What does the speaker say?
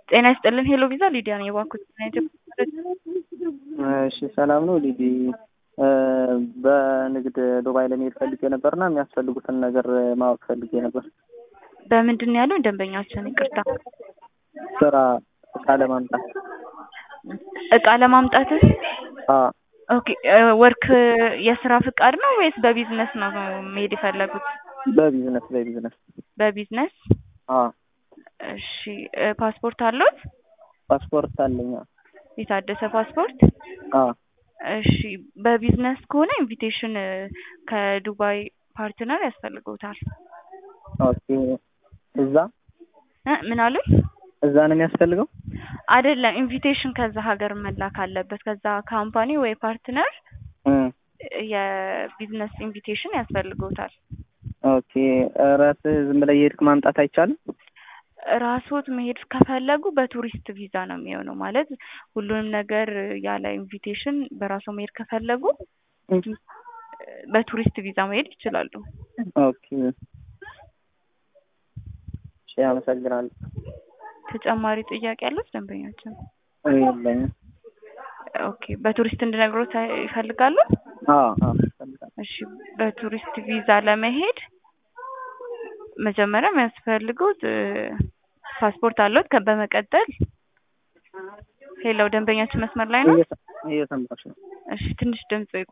ጤና ይስጥልን ሄሎ ቪዛ ሊዲያ ነኝ። የባንኮች እሺ ሰላም ነው ሊዲ። በንግድ ዱባይ ለመሄድ ፈልጌ ነበርና የሚያስፈልጉትን ነገር ማወቅ ፈልጌ ነበር። በምንድን ነው ያለው ደንበኛችን? ይቅርታ ስራ እቃ ለማምጣት እቃ ለማምጣት አዎ ኦኬ ወርክ የስራ ፍቃድ ነው ወይስ በቢዝነስ ነው መሄድ የፈለጉት? በቢዝነስ በቢዝነስ በቢዝነስ አዎ እሺ ፓስፖርት አለዎት? ፓስፖርት አለኝ። አዎ የታደሰ ፓስፖርት? አዎ እሺ በቢዝነስ ከሆነ ኢንቪቴሽን ከዱባይ ፓርትነር ያስፈልገውታል። ኦኬ እዛ እ ምን አሉኝ? እዛ ነው የሚያስፈልገው? አይደለም ኢንቪቴሽን ከዛ ሀገር መላክ አለበት። ከዛ ካምፓኒ ወይ ፓርትነር እም የቢዝነስ ኢንቪቴሽን ያስፈልገውታል። ኦኬ ራስህ ዝም ብለህ እየሄድክ ማምጣት አይቻልም? ራስዎት መሄድ ከፈለጉ በቱሪስት ቪዛ ነው የሚሆነው። ማለት ሁሉንም ነገር ያለ ኢንቪቴሽን በራስዎ መሄድ ከፈለጉ በቱሪስት ቪዛ መሄድ ይችላሉ። ኦኬ እሺ አመሰግናለሁ። ተጨማሪ ጥያቄ ያሉት ደንበኛችን? የለኝም። ኦኬ በቱሪስት እንድነግሮት ይፈልጋሉ? አዎ አዎ እፈልጋለሁ። እሺ በቱሪስት ቪዛ ለመሄድ መጀመሪያ የሚያስፈልጉት ፓስፖርት አለዎት? ከ በመቀጠል ሄሎ ደንበኛችን መስመር ላይ ነው? እየሰማሁሽ ነው። እሺ ትንሽ ድምጽ